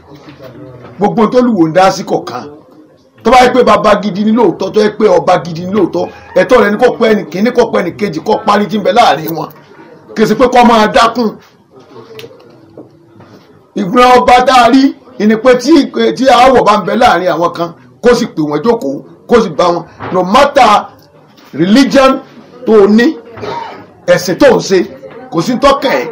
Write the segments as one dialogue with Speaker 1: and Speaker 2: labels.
Speaker 1: gbogbo tó lùwò ń dá sí kọ̀ọ̀kan tó bá yẹ pé bàbá gidi ní lóòótọ́ tó yẹ pé ọba gidi ní lóòótọ́ ẹ̀tọ́ rẹ̀ ní kò pẹ́ ní kíní kò pẹ́ ní kejì kò parí tí ń bẹ láàrin wọn kèsì pé kọ́ máa dákun ìgbìmọ̀ ọba tá a rí ìní pé tí tí aáwọ̀ bá ń bẹ láàrin àwọn kan kó sì pè wọ́n jókòó kó sì bá wọn no matter religion tó o ní ẹ̀sìn tó ń ṣe kò sí tọ́kẹ̀ ẹ́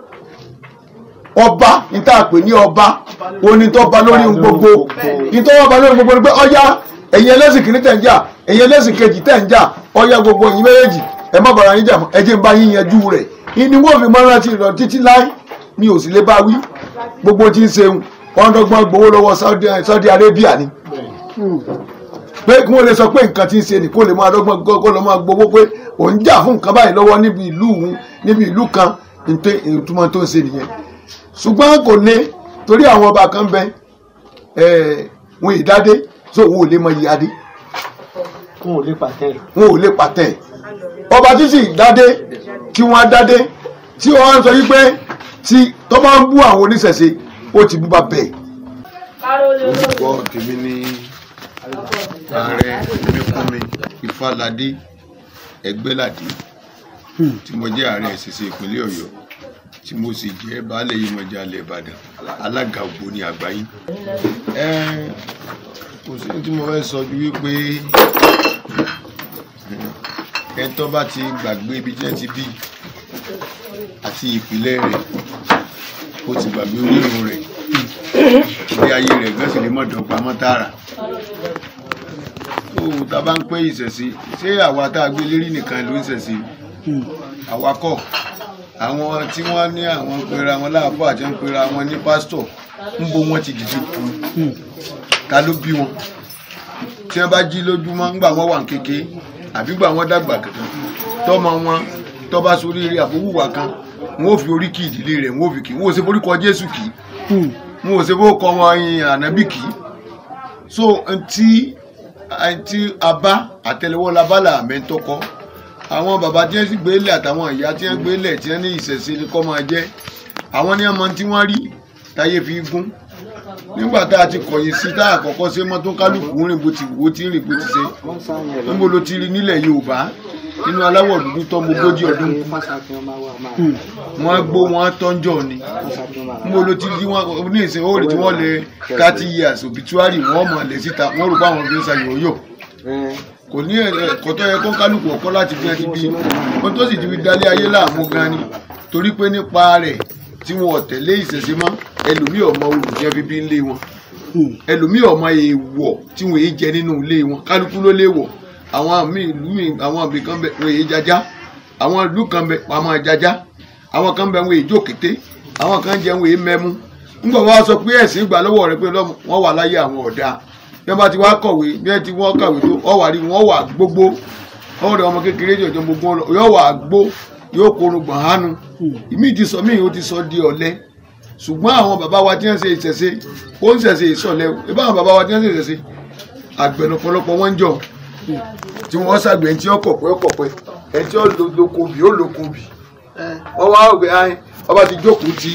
Speaker 1: ọba níta pè ní ọba onítọ́ba lórí ohun gbogbo ìtọ́wọ́ba lórí gbogbo ni pé ọya ẹ̀yin ẹlẹ́sìn kìíní tẹ̀ ń jà ẹ̀yin ẹlẹ́sìn kejì tẹ̀ ń jà ọya gbogbo ẹ̀yin méjèèjì ẹ má bàrà yín jà mọ́ ẹ jẹ́ ń bá yín yanjú rẹ̀ ìní wọ́n fi máa rántí lọ títí láì mi ò sì lè bá wí gbogbo tí ń ṣeun wọn dọ́gbọ́n gbowó lọ́wọ́ Saudi Saudi Arabia ni pé kí wọ́n lè sọ pé nǹkan tí ń ṣe ni kó lè máa dọ́gbọ́n kó lè máa gbowó pé òun jà fún nǹkan báyìí lọ́wọ́ níbi ìlú òun níbi ìlú kan ìtumọ̀ tó ń ṣe nìyẹn ṣùgbọ́n kò ní torí àwọn ọba kan bẹ wọn ìdádé so wọn ò lè mọ iye adé
Speaker 2: wọn ò lè pàtẹ
Speaker 1: wọn ò lè pàtẹ ọba tí sì dádé tí wọn dádé tí wọn sọ yí pé tí tó bá ń bú àwọn oníṣẹ̀ṣe ó ti bú bá bẹ́ẹ̀.
Speaker 3: orúkọ tèmi ní ààrẹ mímúmi ifáládé ẹgbẹ́ládé tí mo jẹ́ ààrẹ ìṣẹ̀ṣe ìpínlẹ̀ ọ̀yọ́ tí mo sì jẹ́ baálé Yemọja alẹ́ ìbàdàn alága ògbóni àgbáyé. ẹ kò sí tí mo fẹ́ sọ ju wípé ẹ tó bá ti gbàgbé ibi tí wọ́n ti bí àti ìpìlẹ̀ rẹ̀ ó ti gbàgbé orírun rẹ̀ bí ayé rẹ̀ gbẹ́sẹ̀ lè mọ̀ dọ́gba mọ́ tààrà. tó tá a bá ń pé ìṣẹ̀ṣe ṣé àwa tá a gbé lérí nìkan ló ń ṣẹ̀ṣe àwa kọ́ àwọn tí wọ́n ní àwọn pera wọn láàbọ̀ àti ń pera wọn ní pásítọ̀ ń bo wọn ti dìde kú ta ló bí wọn tí wọ́n bá jí lójúmọ́ ńgbà wọn wà ń kéke àbí gbà wọn dàgbà kankan tọmọ wọn tọba sórí eré àbówùwà kan wọn ò fi oríkì ìdílé rẹ̀ wọn ò fi kì wọn ò ṣe forúkọ Jésù kì wọn ò ṣe bó kọ wọn yin ànábì kì so ntí ntí abá àtẹ́lẹwọ́ labálà àmẹtọkọ àwọn bàbá tí wọ́n sì gbélé àtàwọn ìyá tí wọ́n gbélé tí wọ́n ní ìṣẹ̀ṣe ni kọ́ máa jẹ́ àwọn ní ọmọ tí wọ́n rí táyé fi gún nígbà tá a ti kọ̀yìn sí tá a kọ́kọ́ ṣe mọ́ tó kálukú rìn bó ti wò ó ti rìn bó ti ṣe níbo ló ti rí nílẹ̀ Yorùbá nínú aláwọ̀ dúdú tó mogójì ọdún wọ́n gbó wọn tọ́njọ́ ni níbo ló ti rí wọn ní ìsìn ó rí tí wọ́n lè thirty years obituary wọ́n mọ̀ lè síta wọ́n rò pé àwọn fi ń ṣàyẹ̀wò kò ní ẹ̀kọ́ tó yẹ kó kálukú ọ̀kọ́ láti fi ẹtí bí ohun tó sì ti fi dalẹ̀ ayé láàmú gan ni torí pé nípa rẹ̀ tí wọn ò tẹ̀lé ìṣẹ̀ṣe mọ́ ẹlòmíì ọmọ olùjẹ́ fi bí ń lé wọn ẹlòmíì ọmọ èèwọ̀ tí wọn èé jẹ nínú ilé wọn kálukú ló lè wọ̀ àwọn míì ìlú míì àwọn àbí kan bẹ wọn èé jajá àwọn ìlú kan bẹ wọn máa jajá àwọn kan bẹ wọn èé jókété àwọn kan jẹ wọn èé mẹ́mú ńgbà wọn sọ pé ẹ̀sìn gbà lọ́wọ́ rẹ pé wọ́n wà láyé àwọn ọ̀dà bí wọ́n bá ti wá kọ̀wé bí wọ́n ti wọ́n kàwé tó ọ wà rí wọ́n wà gbogbo wọ́n rẹ ọmọ kékeré jọjọ gbogbo yóò wà gbó yóò korun gbọ̀n hánu ìmí ti sọ míì ó ti sọ di ọ̀lẹ ṣùgbọ́n àwọn bàbá wa tí wọ́n ṣe ìṣẹ̀ṣe ó ń ṣẹ̀ṣe ìṣọ̀lẹ ibà àwọn bàbá wa tí wọ́n ṣe ìṣẹ̀ṣe àgbẹ̀ lọ́pọ̀lọpọ̀ wọ́n ń jọ tí wọ́n ṣàgbẹ̀ ẹni tí ó kọ̀pẹ́ ó kọ̀pẹ́ ẹni tí ó lóko bì ó lóko bì wọ́n wá ògbé ayé ọba ti jókòó ti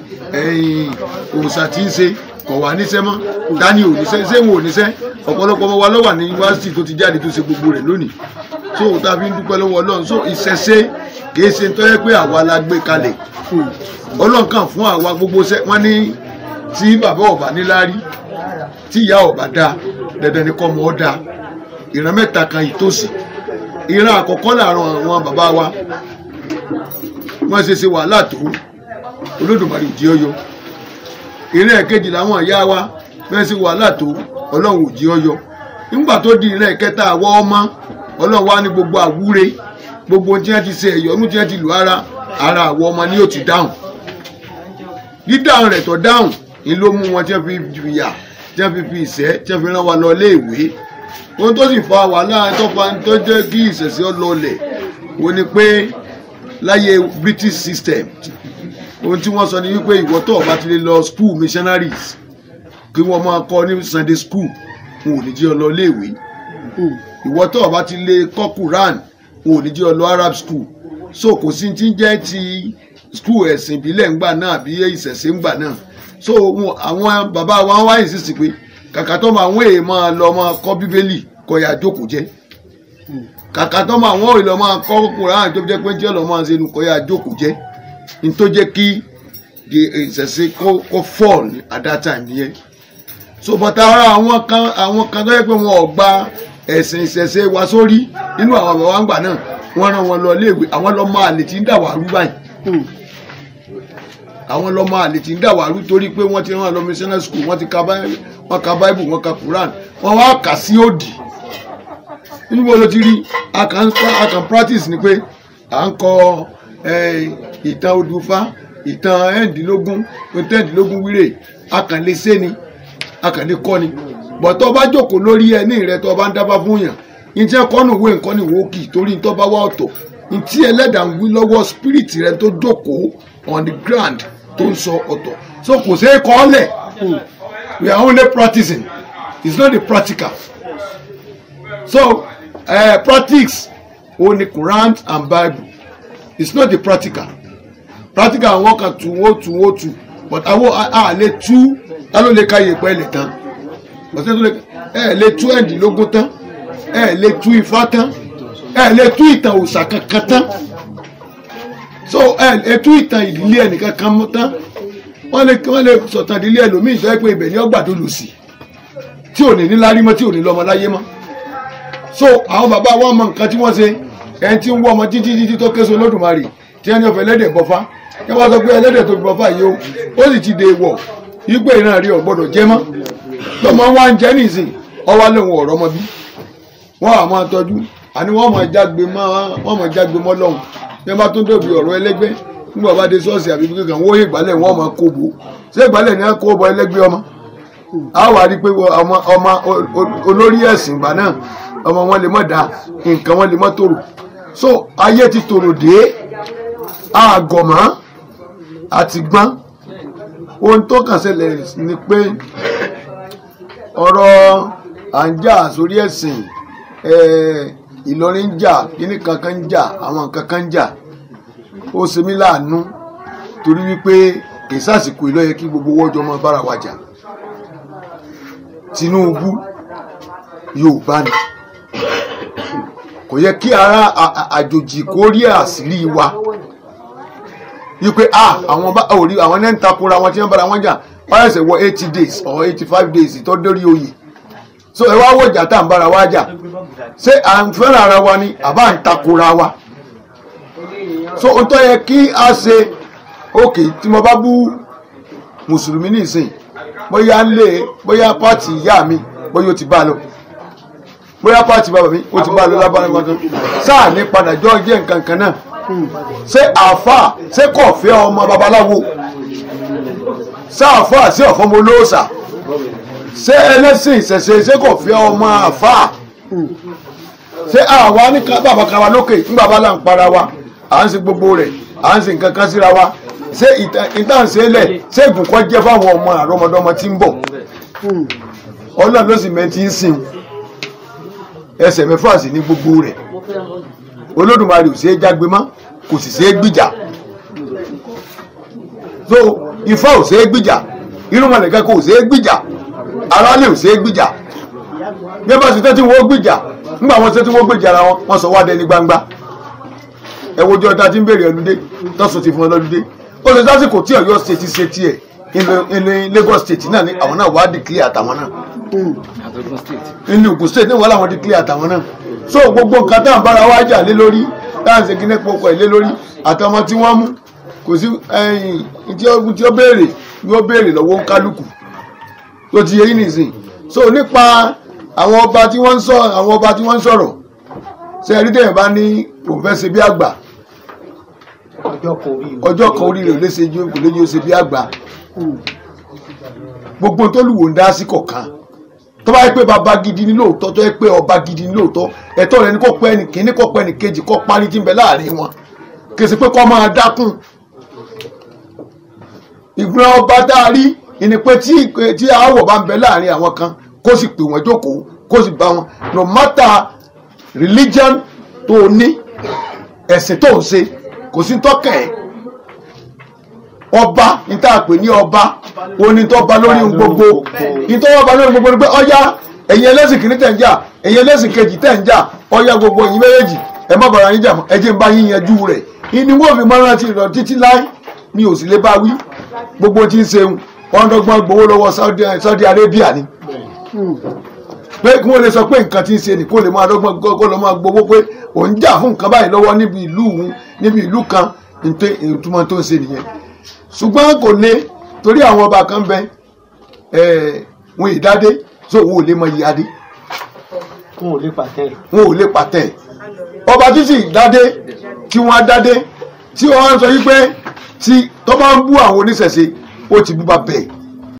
Speaker 3: òòṣà tí ń ṣe kọ̀ wá níṣẹ́ mọ́ dání ò níṣẹ́ ṣé wọn ò níṣẹ́ ọ̀pọ̀lọpọ̀ ọmọ wa ló wà ní yunifásitì tó ti jáde tó ṣe gbogbo rẹ̀ lónìí so tá a fi ń dúpẹ́ lọ́wọ́ ọlọ́run so ìṣẹ̀ṣe kì í ṣe tó yẹ pé àwa la gbé kalẹ̀ ọlọ́run kàn fún àwa gbogbo ṣẹ́ wọ́n ní tí bàbá ọba níláárí tí ìyá ọba dá dandan ni kọ́ ọmọ ọ dá ìran mẹ́ta kan ìtòsí ìran àkọ́kọ́ làárọ̀ àwọn bàbá wa wọ́n ṣe ṣe wàhálà tó olódùmarè jí ọyọ ìran ẹ̀kejì làwọn ìyá wa wọ́n ṣe wàhálà tó ọlọ́run ò jí ọyọ nígbà tó di ìran ẹ̀kẹta àwọ ọmọ ọlọ́run wá ní gbogbo àwúre gbogbo tí wọ́n ti ṣe ẹ̀yọ́nú tí wọ́n ti lù ara ara àwọ ọmọ ni yóò ti dáhùn dídáhùn rẹ̀ tó dáhùn ni ló mú wọn tí wọ́n fi fìyà tí wọ́n fi fi ìṣẹ́ tí wọ́n fi rán wa lọ iléèwé ohun tó sì fa wàhálà tó fa tó jẹ́ kí ìṣẹ̀ṣẹ̀ ọlọ́ọ̀lẹ̀ wo ni pé láyé British system ohun tí wọ́n sọ ni wípé ìwọ tó o bá ti lè lọ school missionaries kí wọ́n máa kọ́ ní Sunday school wọn ò ní jí ọ lọ iléèwé ìwọ tó o bá ti lè kọ́ Quran wọn ò ní jí ọ lọ Arab school so kò sí ti jẹ́ ti school ẹ̀sìn ìbílẹ̀ ńgbà náà bí ìṣẹ̀ṣe ńgbà náà so wọn- àwọn bàbá wa wá insist pé kàkà tó máa wọ́n èèyàn máa lọ máa kọ́ bíbélì kọ́ ya jókòó jẹ́ kàkà tó máa wọ́n èèyàn lọ máa kọ́ kùrán tó jẹ́ pé jẹ́ lọ́ máa ṣe nu kọ́ ya jókòó jẹ́ ní tó jẹ́ kí the ìṣẹ̀ṣe kó kó fall at that time nìyẹn so but ara àwọn kan àwọn kan tó yẹ pé wọn ò gba ẹ̀sìn ìṣẹ̀ṣe wa sórí nínú àwọn bàbá wa ń gbà náà wọ́n rán wọn lọ iléèwé àwọn lọ́mọ àlè tí ń dà wá rú báyìí àwọn lọ́mọ àlè tí ń dà wá rú torí pé wọ́n ti rán wọn lọ missionary school wọ́n ti ka Bi- wọ́n ka bible wọ́n ka quran wọ́n wá kà sí òdì nínú wo ló ti rí a kàn a kàn practice ni pé à ń kọ eh, ìtàn odùfá ìtàn ẹ̀ẹ́dínlógún ẹ̀ẹ́dínlógún wíre a kàn lè ṣe ni a kàn lè kọ́ ni bọ̀tọ́ bá jókòó lórí ẹni rẹ tó bá ń dábàá fún yàn ní tí ẹ̀kọ́ nù wé nǹkan ni wò ó kì í torí tó bá wá ọ̀tọ̀ ní tí ẹlẹ́dàá ń wí lọ́wọ́ spirit rẹ tó jókòó on the ground tó ń sọ ọ̀tọ̀ so kò sí kọ́ ọ́ lẹ̀ we are only practicing it's not the practical so uh, practice only Quran and Bible it's not the practical practical wọn kan tún ó tún ó tún but àwọn a lè tú ta ló lè ka yèpẹ̀ lè tán ọ̀sẹ̀ tó lè ẹ lè tú ẹ̀ẹ́dínlógún tán ẹ lè tú ifá tán ẹ lè tú ìtàn òòṣà kankan tán so ẹ lè tú ìtàn ìdílé ẹnìkan kan mọ́ tán wọ́n lè wọ́n lè sọ̀tàn ìdílé ẹlòmíì tó yẹ pé ibẹ̀ ni ọgbà tó lù sí tí ò ní ní lárí mọ́ tí ò ní lọ́mọ láyé mọ́ so àwọn bàbá wa mọ nǹkan tí wọ́n ṣe ẹni tí ń wọ́ ọmọ títí títí tó késo lódùmarè tí ẹni ọ̀fẹ́ ẹlẹ́dẹ̀ bọ́fá ẹ wá sọ pé ẹlẹ́dẹ̀ tó fi bọ́fá yìí o ó sì ti dè wọ̀ ìgbé ìran rí ọ̀gbọ́dọ̀ jẹ́ mọ́ lọ́mọ wa ń jẹ́ nìsín ọwọ́ lóun ọ̀rọ̀ ọmọ bí wọ́n á máa tọ́jú àní wọ́n máa jágbe mọ́ wọ́n máa jágbe mọ́ lọ́hùn bí wọ́n bá tún dòbí ọ̀rọ̀ ẹlẹ́gbẹ́ nígbà bá dé ṣọ́ọ̀ṣì àbí bí kankan wọ́n yé ìgbálẹ̀ wọ́n máa kó bo ṣé ìgbálẹ̀ ni wọ́n kó bọ ẹlẹ́gbẹ́ ọmọ a wà rí i pé ọmọ ọmọ olórí ẹ̀sìn ìgbà náà ọmọ wọn lè mọ̀ dá nǹkan wọn lè mọ̀ tòrò so ayé ti tòrò dé àgọ̀mọ́ àti gbọ́n ohun tó kàn ṣẹlẹ̀ ni pé ọ̀rọ̀ à ń jà sórí ẹ̀sìn Ìlọrin ń jà kíní kankan ń jà àwọn kankan ń jà ó ṣe mí láàánú torí wípé kì í sàsìkò ìlọ yẹ kí gbogbo wọ́jọ́ mọ́ bára wa jà Tinubu Yorùbá ni kò yẹ kí ara àjòjì kó rí àṣírí wa wípé ah àwọn bá òrí àwọn náà ń takora wọn tí wọ́n bára wọn jà wọ́n ẹ̀sẹ̀ wọ eighty days or eighty five days tó dórí oyè so ẹ wá wọ̀jà tá à ń bára wa jà ṣé à ń fẹ́ràn ara wa ni àbá ń takora wa so ohun tó yẹ kí a ṣe òkè tí mo bá bú mùsùlùmí nìsín bóyá lé bóyá pààtì ìyá mi bóyá ó ti bá a lọ bóyá pààtì bàbá mi ó ti bá a lọ lábára wọn tó sáà ní padà jọ jẹ́ nǹkan kan náà ṣé àáfà ṣé kò fẹ́ ọmọ babaláwo ṣé àáfà ṣé ọ̀fọ́mọ olóòṣà ṣé ẹlẹ́sìn ìṣẹ̀ṣe ṣé kò fẹ́ ọmọ àáfà ṣé àwa ní bàbá kan wa lókè nígbà bá là ń para wa à ń ṣe gbogbo rẹ̀ à ń ṣe nǹkan kan síra wa ṣé ìtànṣẹ́lẹ̀ ṣé ìbùkọ́ jẹ́ fáwọn ọmọ àrọ́mọdọ́mọ tí ń bọ̀ ọlọ́run ló sì mẹ́tí ń sìn ẹsẹ̀ mẹ́fà sí ní gbogbo rẹ̀ olódùmarè ò ṣeé jágbe mọ́ kò sì ṣeé gbìjà so ifá ò ṣeé gbìjà irúnmọlẹ̀kẹ́ kò ṣeé gbìjà aráàlú ò ṣeé gbìjà bí wọ́n bá ṣe tẹ́tí wọ́n gbìjà nígbà wọn ṣe tí wọ́n gbìjà ara wọn wọ́n sọ wá dẹni gbangba ẹ wojú ọ̀tá tí ń béèrè ọlúdé tọ́sùn ti fún ọ lọ́lúdé ó ṣe sásìkò tí Ọ̀yọ́ state ṣe tiẹ̀ ilé Lagos state náà ní àwọn náà wàá declare àtàwọn náà ilé Ògùn state ní wọ́n làwọn declare àtàwọn náà so gbogbo nǹkan tá à ń bára wá jà lé lórí tá à ń ṣe kíní pọkọ ẹ̀ lé lórí àtọmọ tí wọ́n mú kò sí tí ó béèrè ni ó béèrè lọ́wọ́ ń kálukú tó ti yẹ yín nìsín so nípa àwọn ọba tí wọ́n ń sọ àwọn ọba tí wọ́n ń sọ̀rọ̀ ṣe ẹ̀rí tẹ̀yìn bá ní òun fẹ́ ṣe bí àgbà ọjọ́ kan orí rẹ̀ ò lè ṣe ju kò lè ju ṣe bí àgbà gbogbo tó lù wò ń dá sí kọ̀ọ̀kan tó bá yẹ pé bàbá gidi ní lóòótọ́ tó yẹ pé ọba gidi ní lóòótọ́ ẹ̀tọ́ rẹ̀ ní kó pẹ́ ní kíní kó pẹ́ ní kejì kó parí tí ń bẹ láàrin wọn kì í ṣe pé kó máa dákun ìgbìmọ̀ ọba tá a rí ìní pé tí aáwọ̀ bá ń bẹ láàrin àwọn kan kó sì pè wọ́n jókòó kó sì bá wọn no matter religion tó o ní ẹ̀sìn tó ń ṣe kò sí tọ́kẹ̀ ẹ̀
Speaker 1: ọba ní tá a pè ní ọba oní tó ba lórí ohun gbogbo ní tó wà ba lórí gbogbo ni pé ọya ẹ̀yin ẹlẹ́sìn kìíní tẹ̀ ń jà ẹ̀yin ẹlẹ́sìn kejì tẹ̀ ń jà ọya gbogbo ẹ̀yin méjèèjì ẹ má bàrà yín jà mọ́ ẹ jẹ́ ń bá yín yanjú rẹ̀ ìní wọ́n fi mọ́ra ti lọ títí láì mi ò sì lè bá wí gbogbo tí ń ṣeun wọ́n dọ́gbọ́n gbowó lọ́wọ́ Saudi Saudi Arabia ni pé kí wọ́n lè sọ pé nǹkan tí ń ṣe ni kó lè máa dọ́gbọ́n kó lè máa gbowó pé òun jà fún nǹkan báyìí lọ́wọ́ níbi ìlú òun níbi ìlú kan nítorí ìtumọ̀ tó ń ṣe nìyẹn ṣùgbọ́n kò lè torí àwọn ọba kan bẹ ẹ̀ wọn ìdádé so wọn ò lè mọ iye adé
Speaker 2: wọn ò lè pàtẹ́
Speaker 1: wọn ò lè pàtẹ ọba títí dádé kí wọn á dádé tí wọn sọ yí pé tí tó bá ń bú àwọn oníṣẹ̀ṣe ó ti bú bá bẹ́ẹ̀